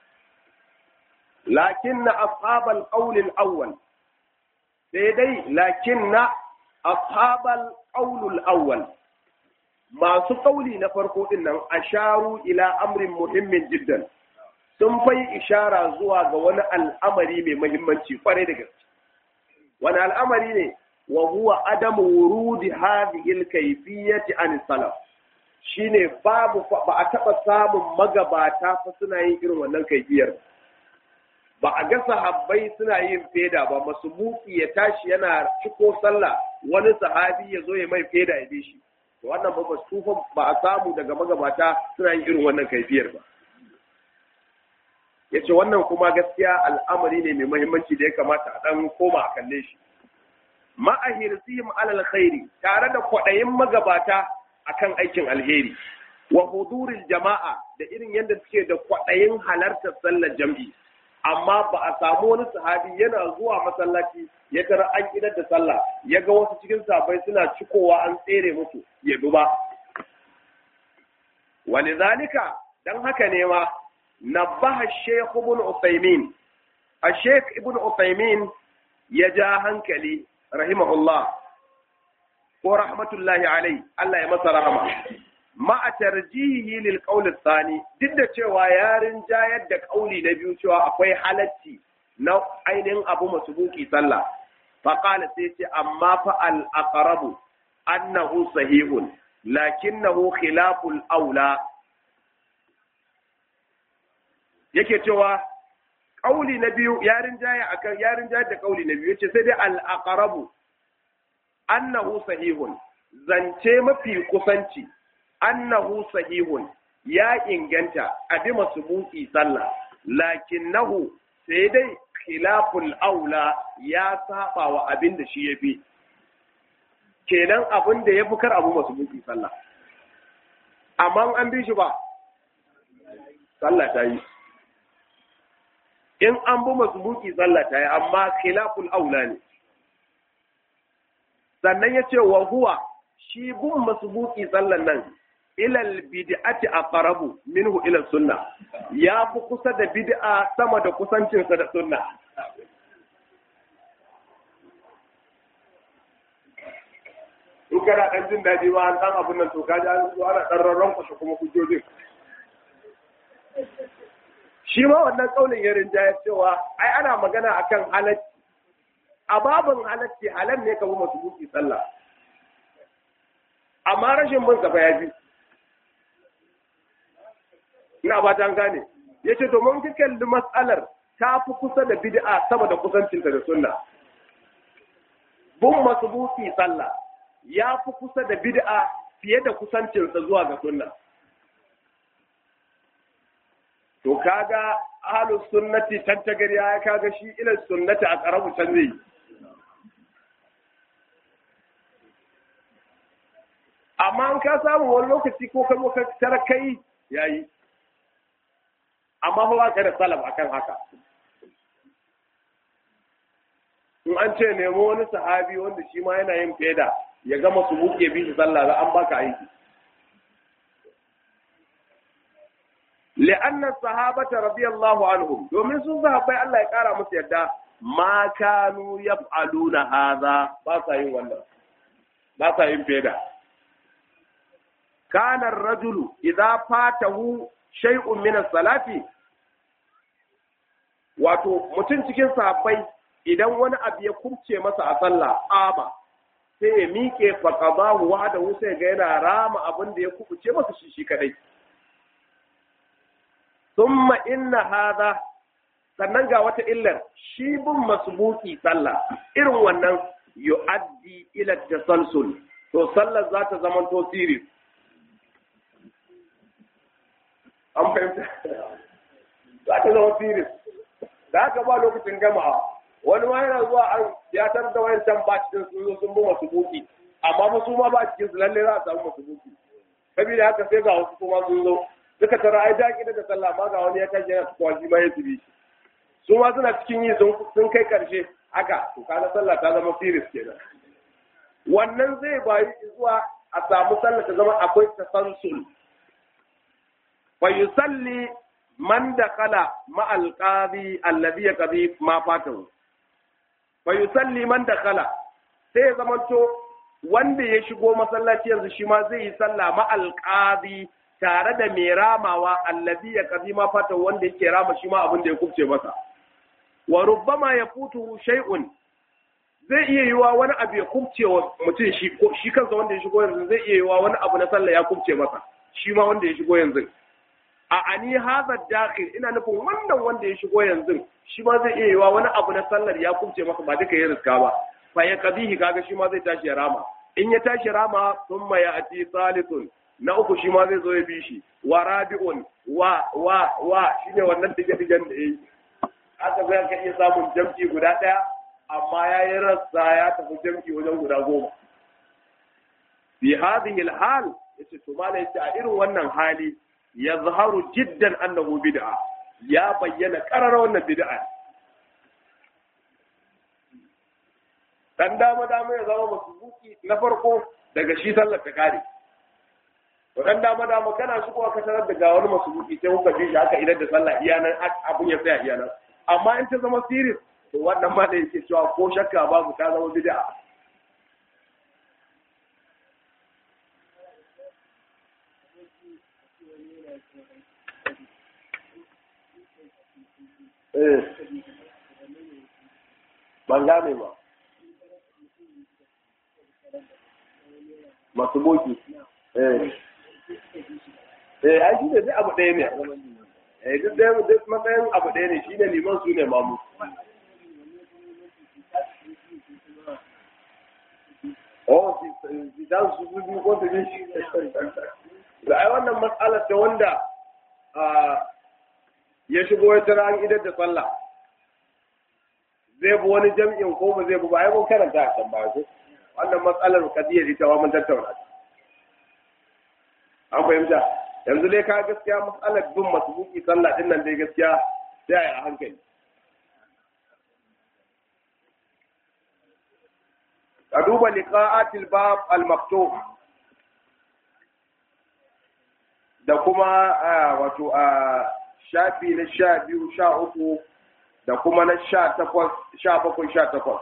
lakin na ashabal ƙaunin awwal sai dai lakin na ashabal ƙaunul awwal masu ƙauli na farko ɗin nan asharu ila amrin muhimmin jiddan sun fai ishara zuwa ga wani al'amari mai muhimmanci kwarai da gaske wani al'amari ne wa huwa adamu wurudi hadhihi al-kayfiyyati an salaf shine babu ba a taba samun magabata fa suna yin irin wannan kaifiyar ba a ga sahabbai suna yin feda ba masumuki ya tashi yana ciko sallah wani sahabi ya zo ya mai feda ya bi shi to wannan ba su ba a samu daga magabata suna yin irin wannan kaifiyar ba yace wannan kuma gaskiya al'amari ne mai muhimmanci da ya kamata a dan koma a kalle shi ma'ahirsihim alal khairi tare da kwaɗayin magabata akan aikin alheri wa huduril jama'a da irin yadda suke da kwaɗayin halartar sallar jam'i amma ba a samu wani sahabi yana zuwa masallaci ya tara an idar da sallah ya ga wasu cikin sahabbai suna cikowa an tsere musu ya duba walidhalika dan haka ne ma nabbaha shaykh ibn usaymin a shaykh ibn usaymin ya ja hankali rahimahullah ko rahmatullahi alai Allah ya masa rahama ma'a tarjihi lil qawl thani duk da cewa yarin jayar da kauli na biyu cewa akwai halacci na ainihin abu masubuki sallah fa qala sai ce amma fa al aqrabu annahu sahihun lakinnahu khilaful aula yake cewa kauli na biyu yarin jaya akan yarin jayar da kauli na biyu yace sai dai al aqrabu annahu sahihun zance mafi kusanci annahu sahihun ya inganta a bi masubuki sallah lakinnahu sai dai khilaful aula ya saba wa abin da shi yafi kenan abin da yafi kar abu masubuki sallah amma an bi shi ba sallah ta yi in an bi masubuki sallah ta yi amma khilaful aula ne sannan ya ce wa huwa shi bin masubuki sallan nan ilal bid'ati aqrabu minhu ila sunna ya fi kusa da bid'a sama da kusancinsa da sunna in kana dan jin daɗi ma an dan abun nan to kaji an zo ana dan rarran kushe kuma hujjojin shi ma wannan kaulin ya rinjaya cewa ai ana magana akan halacci a babin halacci halal ne ka bi masu buki sallah amma rashin bin sa ya fi ina ba ta gane ya ce to mun kalli matsalar ta fi kusa da bid'a sama da kusancinta da sunna bin masu buki sallah ya fi kusa da bid'a fiye da kusancinsa zuwa ga sunna to kaga ahlus sunnati tantagari ya kaga shi ila sunnati a karabu can zai amma an ka samu wani lokaci ko kai ka tara kai yayi amma fa ba ka da salaf akan haka in an ce nemo wani sahabi wanda shi ma yana yin feda ya gama su buke bi shi sallah za an baka aiki li'anna sahabata radiyallahu anhum domin sun sahabbai Allah ya kara musu yadda ma kanu yaf'aluna hadha ba sa yin wannan ba sa yin feda kana ar-rajulu idza fatahu shay'un min as-salati wato mutum cikin sahabbai idan wani abu ya kubce masa a sallah aba sai ya miƙe faqadahu wahdahu sai ga yana rama abin da ya kubuce masa shi shi kadai thumma inna hadha sannan ga wata illar shi bin masbuki sallah irin wannan yu'addi ila tasalsul to sallar za ta zama to series an fahimta za ta zama series da haka ba lokacin gama wani ma yana zuwa an ya tar da wayan can ba cikin sun zo sun bi masu buki amma ba su ma ba cikin su lalle za a samu masu buki saboda haka sai ga wasu kuma sun zo suka tara ai daki da sallah ma ga wani ya tashi yana tukwa shi ma ya tibi su ma suna cikin yi sun kai karshe haka to kaga sallah ta zama series kenan wannan zai bayi zuwa a samu sallah ta zama akwai tasansul fa yusalli man dakala ma alqadi alladhi yaqdi ma fatahu fa yusalli man dakala sai ya zamanto wanda ya shigo masallaci yanzu shi ma zai yi sallah ma alqadi tare da mai ramawa alladhi yaqdi ma fatahu wanda yake rama shi ma abin da ya kubce masa wa rubbama yafutuhu shay'un zai iya yiwa wani abu ya kubce wa mutum shi ko shi kansa wanda ya shigo yanzu zai iya yiwa wani abu na sallah ya kubce masa shi ma wanda ya shigo yanzu a ani hadha dakhil ina nufin wannan wanda ya shigo yanzu shi ma zai iya yiwa wani abu na sallar ya kubce masa ba duka ya riska ba fa ya kabihi kaga shi ma zai tashi ya rama in ya tashi rama thumma ya ati salithun na uku shi ma zai zo ya bi shi wa rabi'un wa wa wa shine wannan dige-digen da yayi aka zai ka iya samun jam'i guda ɗaya amma ya yi rassa ya tafi jam'i wajen guda goma fi hadhihi hal yace to mala yace a irin wannan hali yazharu jiddan annahu bid'a ya bayyana qarara wannan bid'a dan dama dama ya zama masubuki na farko daga shi sallar ta kare to dan dama dama kana shigowa ka tarar da ga wani masubuki sai kuka ji shi haka idan da sallah iyanan abun ya tsaya iyanan amma in ta zama serious to wannan ma da yake cewa ko shakka babu ta zama bid'a eh ban gane ba masu boki eh eh ai shi ne dai abu ɗaya ne eh duk ɗaya duk matsayin abu ɗaya ne shine liman su ne mamu oh si dan su su biyu ko su biyu da ai wannan matsalar ta wanda ya shigo ya tara an idar da sallah zai bi wani jam'in ko ba zai bi ba ai mun karanta a can baya ko wannan matsalar kadiyar ita wa mun tattauna an fahimta yanzu dai ka gaskiya matsalar bin masbuki sallah din nan dai gaskiya sai a hankali ka duba liqa'atil bab al maftux da kuma wato a shafi na sha biyu sha uku da kuma na sha takwas sha bakwai sha takwas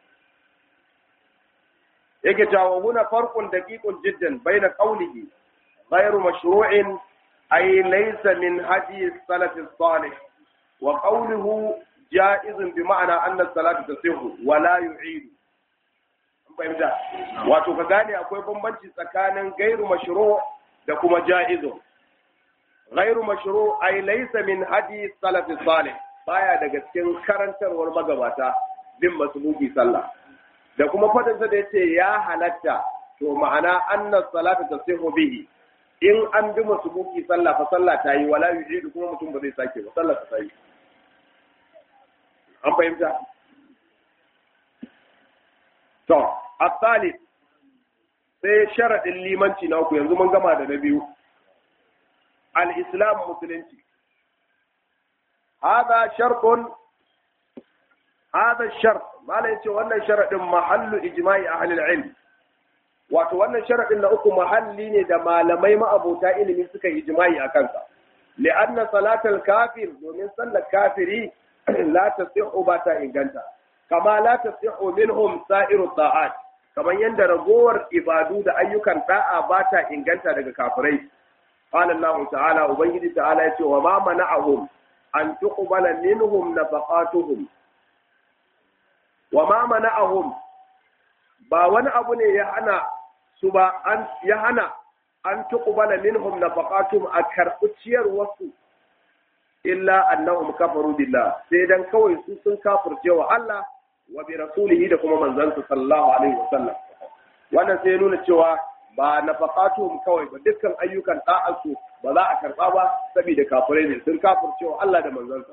yake jawo huna farkon daƙiƙun jiddan bai na ƙaunihi غير مشروع أي ليس من هدي السلف الصالح وقوله جائز بمعنى أن الصلاة تصح ولا يعيد fahimta wato ka gane akwai bambanci tsakanin gairu mashru da kuma ja'izu gairu mashru ay laysa min hadi salaf salih baya daga cikin karantarwar magabata bin masbuki sallah da kuma fadin sa da yace ya halatta to ma'ana anna salata tasihu bihi in an bi masbuki sallah fa sallah ta yi wala yujidu kuma mutum ba zai sake ba sallah ta yi an fahimta to الثالث sai sharaɗin limanci na uku yanzu mun gama da na biyu al-islam musulunci hada sharqun hada shart malai ce wannan sharaɗin mahallu ijma'i ahli al-ilm wato wannan sharaɗin na uku mahalli ne da malamai ma'abota ilimi suka yi ijma'i a kansa li'anna salatal kafir domin sallar kafiri la tasihhu ba ta inganta kama la tasihhu minhum sa'iru ta'at kamar yadda ragowar ibadu da ayyukan da'a ba ta inganta daga kafirai qala Allah ta'ala ubangiji ta'ala yace wa ma mana'ahum an tuqbala minhum nafaqatuhum wa ma mana'ahum ba wani abu ne ya hana su ba an ya hana an tuqbala minhum nafaqatuhum a karɓi ciyar wasu illa annahum kafaru billah sai dan kawai su sun kafirce wa Allah wa bi rasulihi da kuma manzansa sallallahu alaihi wa sallam wannan sai nuna cewa ba nafaqatuhum kawai ba dukkan ayyukan da'ansu ba za a karba ba saboda kafirai ne sun kafircewa Allah da manzansa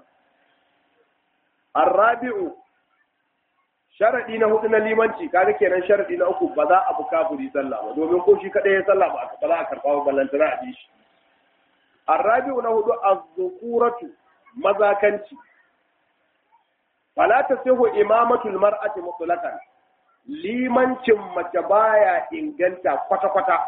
arabi'u sharadi na hudu na limanci kaga kenan sharadi na uku ba za a bu kafiri sallah ba domin ko shi kadai ya sallah ba ba za a karba ba ballantana a bi shi arabi'u na hudu az-zukuratu mazakanci fala tasihu imamatul mar'ati mutlaqan limancin mace baya inganta kwata-kwata.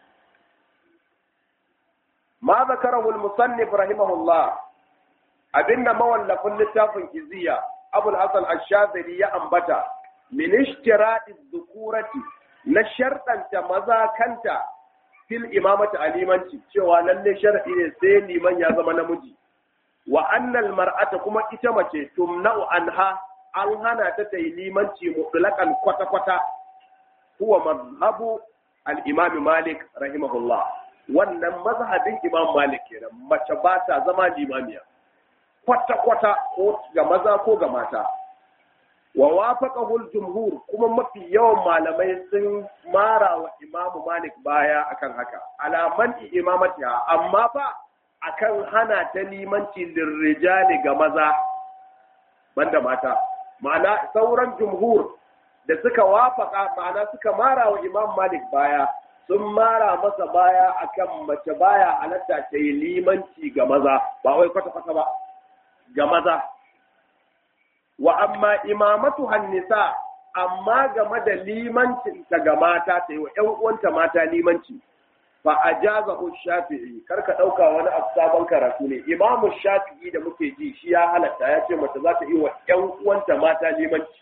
Ma zakarahu al-musannif rahimahullah abinda mawallafin littafin iziya Abul Hasan Ash-Shazili ya ambata min ishtirati dhukurati na sharɗanta maza kanta fil imamati alimanci cewa lalle sharadi ne sai liman ya zama namiji wa annal mar'ata kuma ita mace tumna'u anha an hana ta ta yi limanci mutlaqan kwata-kwata huwa mazhabu al-imam Malik rahimahullah wannan mazhabin Imam Malik kenan mace ba ta zama limamiya kwata-kwata ko ga maza ko ga mata wa wafaqahu al-jumhur kuma mafi yawan malamai sun mara wa Imam Malik baya akan haka alaman imamatiha amma fa akan hana ta limanci lirrijali ga maza banda mata ma'ana sauran jumhur da suka wafaka ma'ana suka mara wa imam malik baya sun mara masa baya akan mace baya halatta ta yi limanci ga maza ba wai kwata-kwata ba ga maza wa amma imamatu hannisa amma game da limancin ta ga mata ta yi wa ‘yan uwanta mata limanci fa a jaza shafi'i kar ka ɗauka wani abu sabon karatu ne imamu shafi'i da muke ji shi ya halatta ya ce mace za ta yi wa ‘yan uwanta mata limanci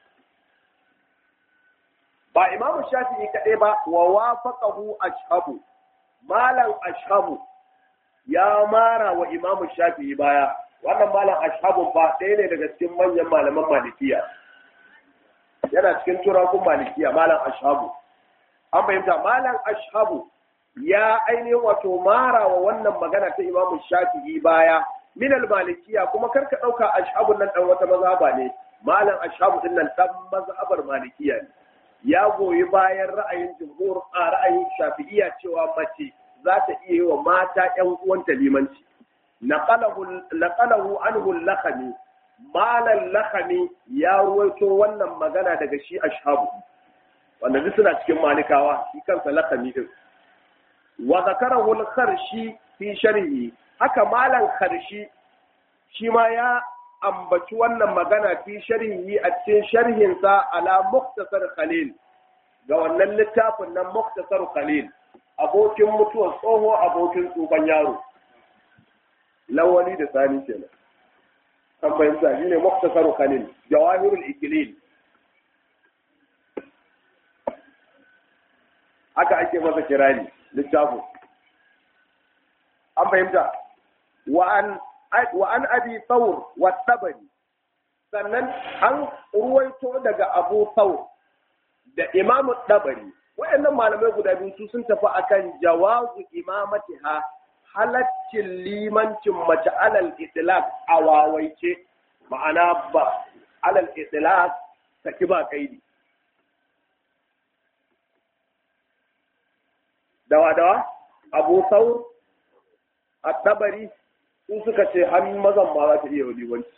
ba imamu shafi'i kaɗai ba wa wafaqahu ashabu malam ashabu ya mara wa imamu shafi'i baya wannan malam ashabun ba ɗaya ne daga cikin manyan malaman malikiya yana cikin turakun malikiya malam ashabu an fahimta malam ashabu ya ainihin wato mara wa wannan magana ta imamu shafi'i baya minal malikiya kuma karka ɗauka ashabun nan ɗan wata mazhaba ne malam ashabu ɗin nan ɗan mazhabar malikiya ne ya goyi bayan ra'ayin jumhur a ra'ayin shafi'iyya cewa mace za ta iya yi wa mata ‘yan uwanta limanci. Naƙalahu anhu lakami, malan lakami ya ruwaito wannan magana daga shi ashabu, wanda duk suna cikin malikawa shi kansa lakami din. Wa zakarahu kharshi fi sharhi, haka malan kharshi shi ma ya ambaci wannan magana fi sharhi a cikin sharhinsa ala muktasar khalil ga wannan littafin nan muktasar khalil abokin mutuwar tsoho abokin tsohon yaro lawali da sani kenan an fahimta shi ne muktasar khalil jawahirul ikilil haka ake masa kirani littafin an fahimta wa an wa an abi thawr wa tabari sannan an ruwaito daga abu thawr da imamu tabari waɗannan malamai guda biyu su sun tafi akan jawazu imamatiha halaccin limancin mace alal itlaq a wawaice ma'ana ba alal itlaq saki ba kaidi dawa dawa abu thawr at-tabari su suka ce har mazan ma za ta iya limanci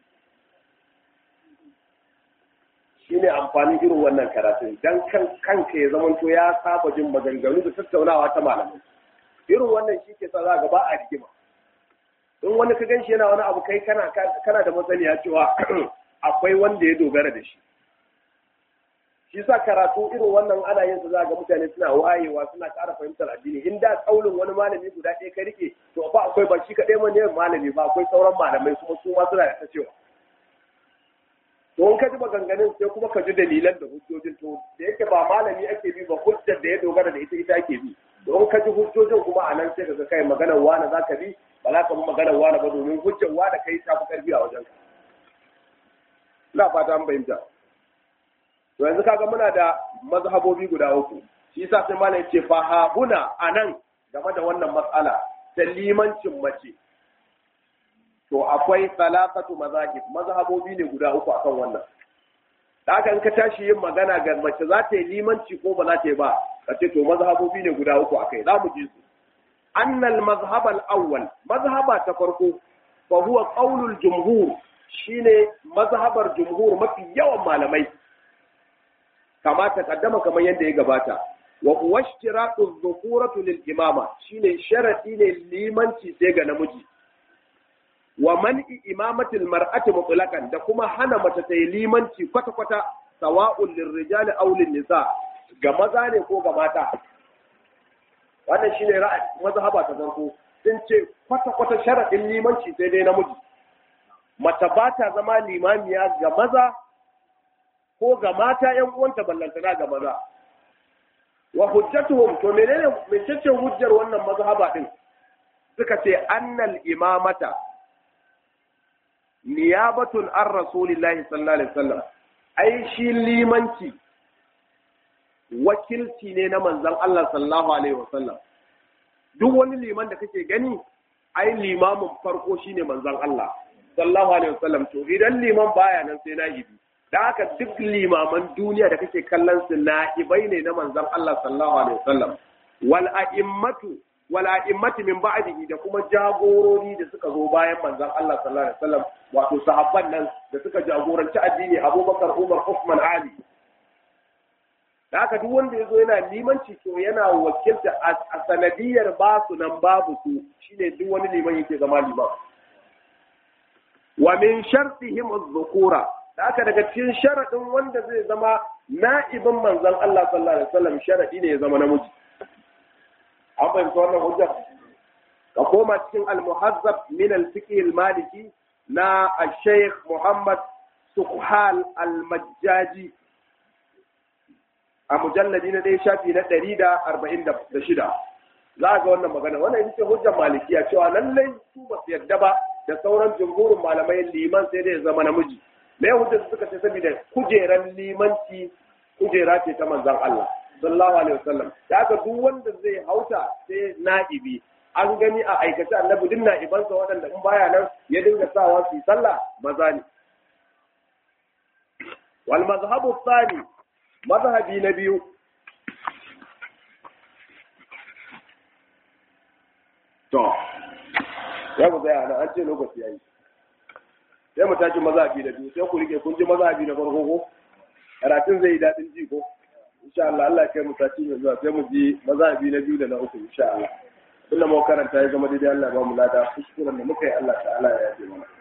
shi ne amfanin irin wannan karatun don kan kanka ya zamanto ya saba jin maganganu da tattaunawa ta malamai irin wannan shi ke sa za ba a rigima in wani ka gan shi yana wani abu kai kana kana da masaniya cewa akwai wanda ya dogara da shi shi sa karatu irin wannan ana yin su za ga mutane suna wayewa suna ƙara fahimtar addini in da kaulin wani malami guda ɗaya ka rike to ba akwai ba shi kaɗai ma ne malami ba akwai sauran malamai kuma su ma suna da ta cewa to in ka ji maganganun sai kuma ka ji dalilan da hujjojin to da yake ba malami ake bi ba hujjar da ya dogara da ita ita ake bi to in ka ji hujjojin kuma a nan sai ka ga kai maganar wani za ka bi ba za ka bi maganar wani ba domin hujjar wani kai ta fi ƙarfi a wajen ka ina fata an fahimta to yanzu kaga muna da mazhabobi guda uku shi yasa sai malai ce fa ha huna anan game da wannan matsala ta limancin mace to akwai salasatu mazahib mazhabobi ne guda uku akan wannan da haka in ka tashi yin magana ga mace za ta yi limanci ko ba za ta yi ba ka ce to mazhabobi ne guda uku akai za mu ji su annal mazhab al awwal mazhaba ta farko fa huwa qaulul jumhur shine mazhabar jumhur mafi yawan malamai kama ta kaddama kamar yadda ya gabata wa huwa ishtiratu dhukuratu lil imama shine sharadi ne limanci sai ga namiji wa man'i imamatil mar'ati mutlaqan da kuma hana mace ta yi limanci kwata kwata sawa'un lirrijali aw nisa ga maza ne ko ga mata wannan shine ra'ayi mazhaba ta farko sun ce kwata kwata sharadin limanci sai dai namiji mace ba ta zama limamiya ga maza ko ga mata ‘yan uwanta ballantana ga maza. Wa hujjatuhum to menene mecece hujjar wannan mazhaba din suka ce annal imamata niyabatun an rasulillahi sallallahu alaihi wasallam ai shi limanci wakilci ne na manzon Allah sallallahu alaihi wasallam duk wani liman da kake gani ai limamin farko shine manzon Allah sallallahu alaihi wasallam to idan liman baya nan sai na'ibi da haka duk limaman duniya da kake kallon su na'ibai ne na manzon Allah sallallahu alaihi wasallam wal a'immatu wal a'immati min ba'dihi da kuma jagorori da suka zo bayan manzon Allah sallallahu alaihi wasallam wato sahabban nan da suka jagoranci addini Abubakar Umar Uthman Ali da haka duk wanda ya zo yana limanci to yana wakilta a sanadiyar ba su nan babu su shine duk wani liman yake zama liman wa min shartihim az-zukura da haka daga cikin sharadin wanda zai zama na'ibin manzon Allah sallallahu alaihi wasallam sharadi ne ya zama namiji an fahimta wannan hujja ka koma cikin al-muhazzab min al-fiqh al-maliki na al-shaykh Muhammad Sukhal al-Majjaji a mujalladi na ɗaya shafi na ɗari da arba'in da shida za a ga wannan magana wannan ita ce hujjar malikiya cewa lallai su ba su yarda ba da sauran jumhurin malamai liman sai dai ya zama namiji me hujjar suka ce saboda kujeran limanci kujera ce ta manzon Allah sallallahu alaihi wasallam da haka duk wanda zai hauta sai na'ibi an gani a aikace annabi duk na'ibansa waɗanda in baya nan ya dinga sawa su yi sallah maza ne wal mazhabu thani mazhabi na biyu to ya ku tsaya nan an ce lokaci yayi sai mu tashi mazhabi na biyu sai ku rike kun ji mazhabi na farko ko karatun zai yi daɗin ji ko insha Allah Allah ya kai mu tashi mai zuwa sai mu ji mazhabi na biyu da na uku insha Allah inda mu karanta ya zama daidai Allah ba mu lada kuskuren da muka yi Allah ta'ala ya yi mana